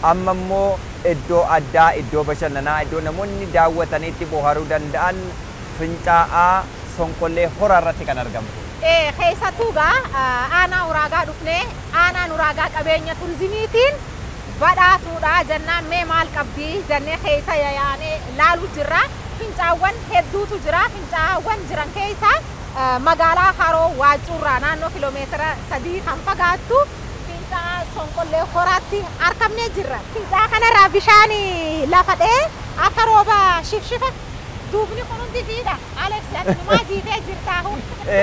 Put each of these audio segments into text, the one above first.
amma immoo iddoo addaa iddoo bashannanaa iddoo namoonni daawwatanii itti bohaaruu danda'an fincaa'aa sonkollee horaa irratti kan argamtu. Keessattuu gaa aanaa uraagaa dhufnee aanaan uraagaa qabeenya turizimiitiin badhaatuudha jennaan mee maal qabdi jennee keessa yaa'anii laaluu jirra. Fincaawwan hedduutu jira. Fincaawwan jiran keessa magaalaa Haroo Waaccuurraa naannoo kiloomeetira sadii kan fagaattu fincaa sonkollee horaatti argamnee jirra. Fincaa kanarraa bishaan lafa dhee akka rooba shifshifa duubni kun hundi jiidha. Alex maa jiitee jirtaahu.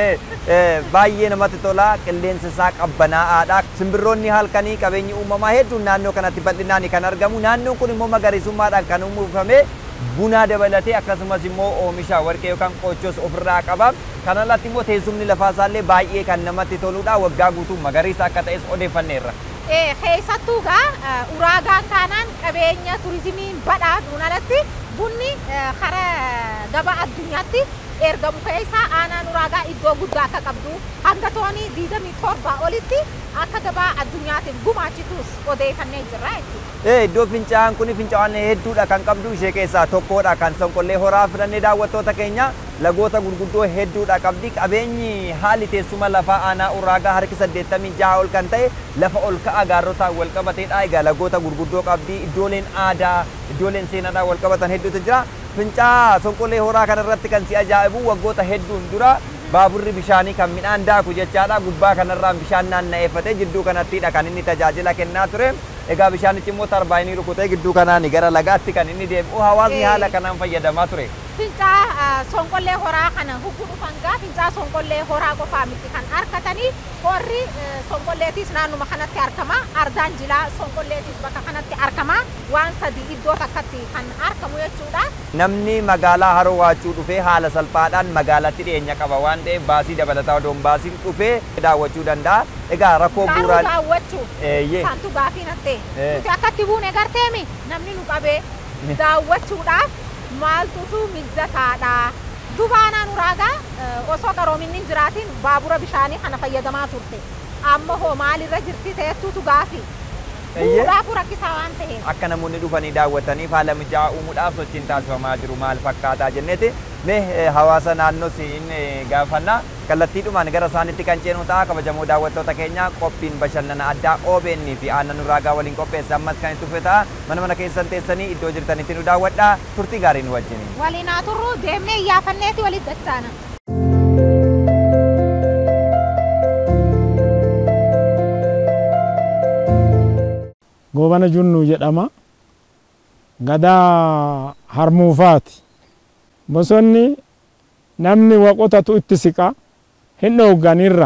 Baay'ee namatti tola qilleensi isaa qabbanaa'aadha. Simbirroonni halkanii qabeenyi uumamaa hedduun naannoo kanatti bal'inaan kan argamu. Naannoon kun immoo magariisummaadhaan kan uumifame buna dabalatee akkasumas immoo oomisha warqee yookaan qoochos ofirraa qaba. Kana alatti immoo teessumni lafaa isaallee baay'ee kan namatti toludha. Waggaa guutuu magariisa akka ta'es odeeffanneerra. Keessattuu gaa uraagaan taanaan qabeenya turizimiin badhaadhuun alatti bunni karaa gabaa addunyaatti ergamu keessaa aanaan uraagaa iddoo guddaa akka qabdu hanga toonii diidamii torbaa olitti akka gabaa addunyaatiif gumaachitus odeeffannee jirra jechuudha. Iddoo fincaa'aan kun fincaa'aan hedduudha kan qabdu ishee keessaa tokkodha kan sonkollee horaa fidannee daawwattoota keenya lagoota gurguddoo hedduudha qabdi qabeenyi haali teessuma lafaa aanaa uraagaa harki saddeettamii jaha ol kan ta'e lafa ol ka'aa gaarrotaan wal qabateedha egaa lagoota gurguddoo qabdi iddooleen aadaa iddooleen seenaadhaan wal qabatan hedduutu jira fincaa sonkollee horaa kana irratti kan si ajaa'ibu waggoota hedduun dura baaburri bishaanii kan midhaan daaku jechaadha gubbaa kanarraan bishaan naanna'eeffate jidduu kanattidha kan inni tajaajila kennaa ture egaa bishaanichi immoo tarbaayinii rukutee gidduu kanaan gara lagaatti kan inni deebi'u hawaasni haala kanaan fayyadamaa ture. Fincaa sonkollee horaa kana hubbuu dhufan gaa fincaa sonkollee horaa qofaa miti kan argatanii horri sonkolleetiis naannuma kanatti argama ardaan jilaa sonkolleetiis bakka kanatti argama waan sadii iddoo takkatti kan argamu jechuudha. Namni magaalaa haroo waachuu dhufee haala salphaadhaan magaalatti dhiyeenya qaba waan ta'eef baasii dabalataa odoon baasiin dhufee daawwachuu danda'a. Egaa rakkoo bu'uuraa daawwachuu santu gaafii nattee nuti akkatti buune garteemi namni nu qabee daawwachuudhaaf maaltutu mijataadha. Dubaanaan uraagaa osoo qaroominni hin jiraatiin baabura bishaanii kana fayyadamaa turte. Amma hoo maalirra jirti ta'ettuutu gaafii. Bu'uuraaf rakkisaa waan ta'eef. Akka namoonni dhufanii daawwataniif haala mijaa'aa uumuudhaaf sochiin taasifamaa jiru maal fakkaataa jenneeti. Mee hawaasa naannoo siin gaafanna kallattiidhumaan gara isaanitti kan ceenu ta'a kabajamoo daawwattoota keenya qophiin bashannana addaa OBN fi aannan uraagaa waliin qopheesse ammas kan itti dhufe ta'a mana mana keessan teessanii iddoo jirtanitti nu daawwadhaa turtii gaarii nu wajjin. Waliin haa turru deemnee iyyaafanneeti walitti dachaana. Goobana Junnuu jedhama. Gadaa harmuufaati. Bosonni namni waqotatu itti siqa hin dhoogganirra.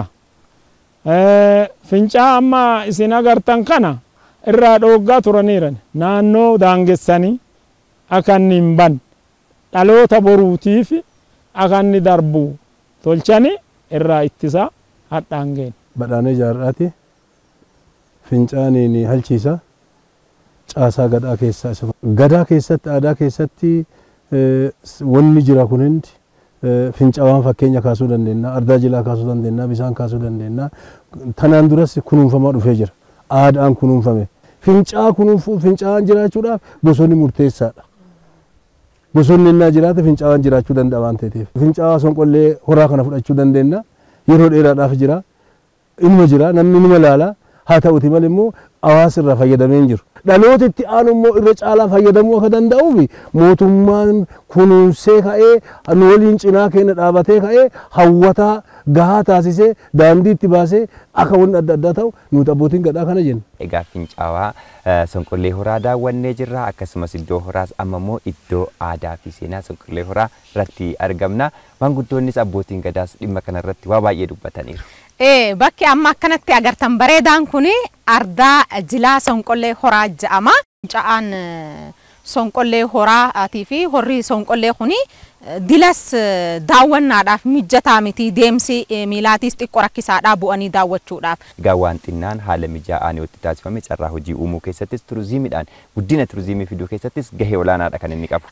Fincaa amma isin agartan kana irraa dhooggaa turaniiran naannoo daangessanii akka inni hin ban dhaloota boruutiif akka inni darbu tolchani irraa ittisa hadhaan ga'en. Badhaanee jaarraati fincaaniin halchiisa caasaa gadaa keessaa isa gadaa keessatti aadaa keessatti wanni jira kun hundi fincaawaan fakkeenya kaasuu dandeenya ardaa jilaa kaasuu dandeenya bisaan kaasuu dandeenya tanaan duras kunuunfamaa dhufee jira aadaan kunuunfame fincaa kunuunfuu fincaawaan jiraachuudhaaf bosonni murteessaadha. Bosonni innaa jiraate fincaawaan jiraachuu danda'a waan ta'eef fincaawaa sonqollee horaa kana fudhachuu dandeenya yeroo dheeraadhaaf jira inuma jira namni nima laala haa ta'uti malee immoo hawaasa irraa fayyadamee hin jiru. dhaloota itti aanu immoo irra caalaa fayyadamuu akka danda'uuf mootummaan kunuunsee ka'ee nu waliin cinaa keenya dhaabatee ka'ee hawwataa gahaa taasisee daandii itti baasee akka wanni adda addaa ta'u nuti abbootiin gadhaa kana jenna. Egaa fincaawaa sonqollee horaa daawwannee jirra akkasumas iddoo horaas amma immoo iddoo aadaa fi seenaa sonqollee horaa irratti argamna. Maanguddoonnis abbootiin gadaas dhimma kanarratti waa baay'ee dubbataniiru. Bakki amma akkanatti agartan bareedaan kun ardaa jilaa sonqollee horaa jedhama. Fincaa'aan sonqollee horaatii fi horri sonqollee kun dilas daawwannaadhaaf mijataa miti deemsi miilaatiis xiqqoo rakkisaadhaa bu'anii daawwachuudhaaf. Egaa waan xinnaan haala mijaa'aan yoo taasifame carraa hojii uumuu keessattis turizimiidhaan guddina turizimii fiduu keessattis gahee olaanaadha kan inni qabu.